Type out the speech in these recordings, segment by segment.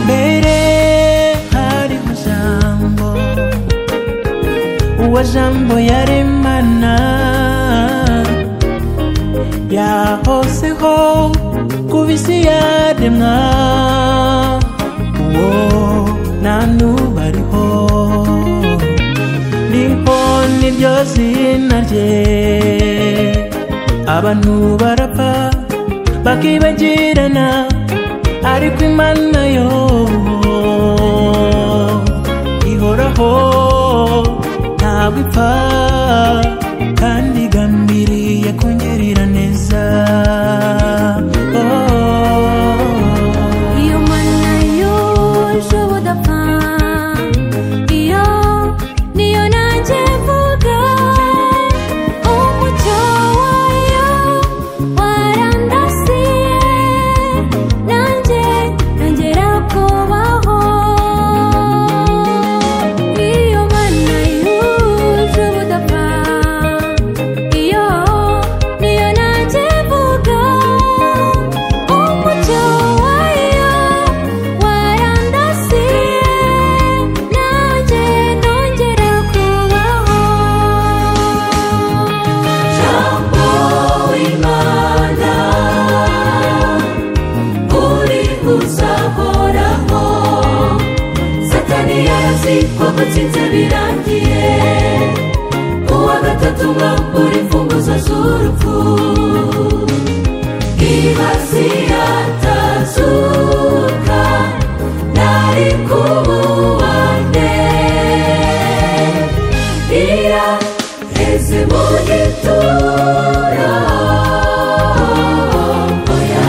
mbere hariho jambo uwo jambo yaremana yahoseho ku bisi yaremwa uwo nta n'ubu ariho riho niryo zina rye abantu barapfa bakibagirana ariko imana yo ihoraho ntabwo ipfa kandi igambiriye kungirira neza Oh. Iyo mana yuje ubudapfa Iyo niyo nanjye mvuga Umucyo wayo warandasiye Nanjye nongera kubaho Iyo mana yuje ubudapfa Iyo niyo nanjye mvuga Umucyo wayo warandasiye Nanjye nongera kubaho Jambo w'Imana uri uzahoraho Satani yarazi ko gutsinze birangiye Uwa gatatu mwambura imfunguzo z'urupfu Ibasiye atazuka Nari kubuande Iya heze mu gituro Oya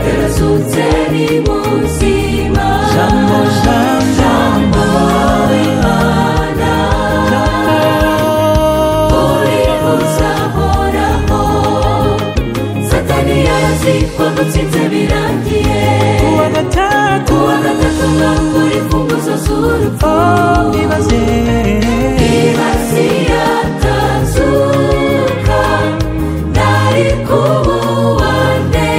Yarazutse ni muzima Jambo, jambo, Jambo Imana Uri uzahoraho Satani yarazi ko gutsinze birangiye uwa gatatu Uwa gatatu mwambura imfunguzo z'urupfu oh, ibaze Ibasiye atazuka Nari kubuande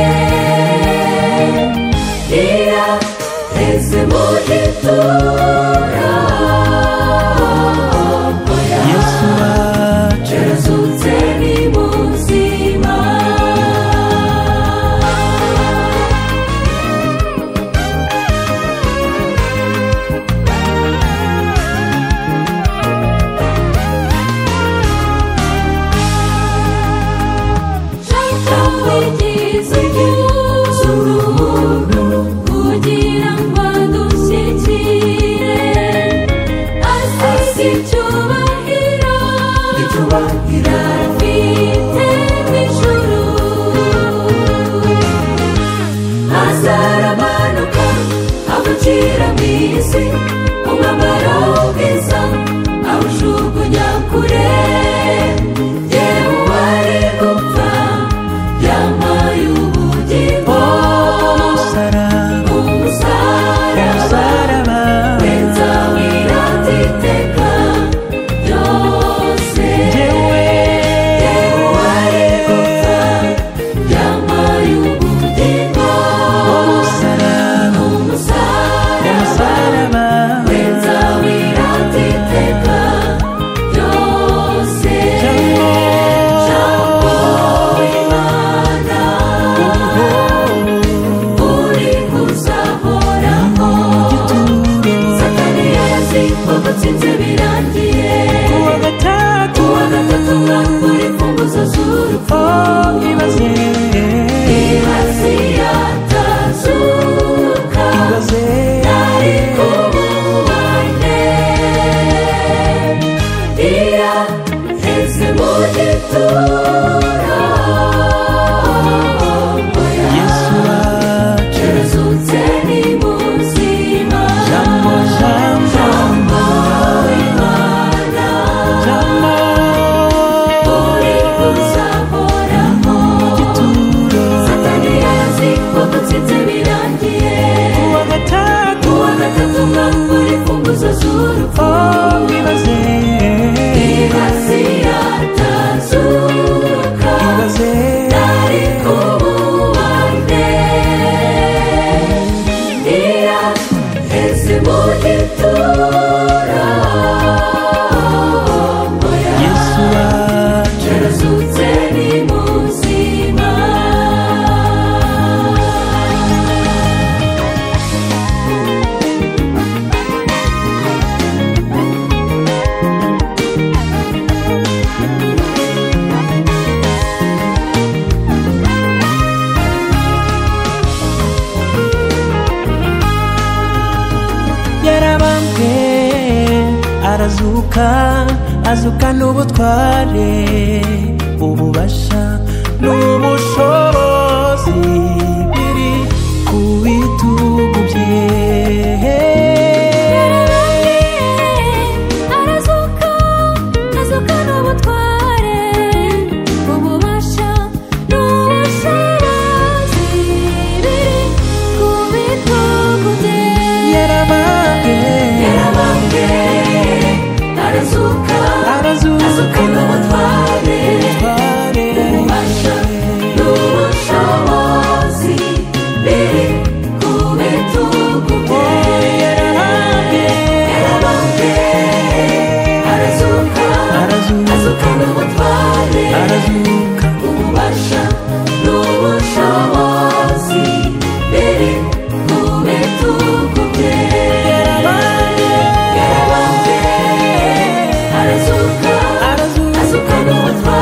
Iya heze mu gitura Oya yesu wacu yarazutse ni muzima kugira ngo adushyikire Asisi cyubahiro Icyubahiro Afite n'ijuru Azaramanuka Agucira mu isi Umwambaro w'ubwiza Awujugunya kure Yewe wari gupfa Yambaye ubugingo sara arazuka azukana ubutware ububasha n'ubushobozi biri ku bitugu bye arazuka azuka n'ubutware ububasha n'ubushobozi biri ku bitugu bye yarabambwe yarabambwe arazuka arazuka azuka n'ubutware ubutware ububasha n'ubushobozi biri ku bitugu bye yarabambwe arazuka Arazuka. azuka n'ubutware arazuka ububasha n'ubushobozi biri ku bitugu bye yarabambwe arazuka arazuka azuka n'ubutware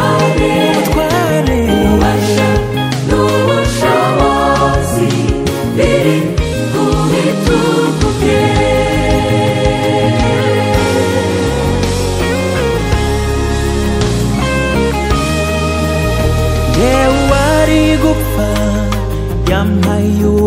ubutware ububasha n'ubushobozi biri ku bitugu bye yewe ari gupfa yampaye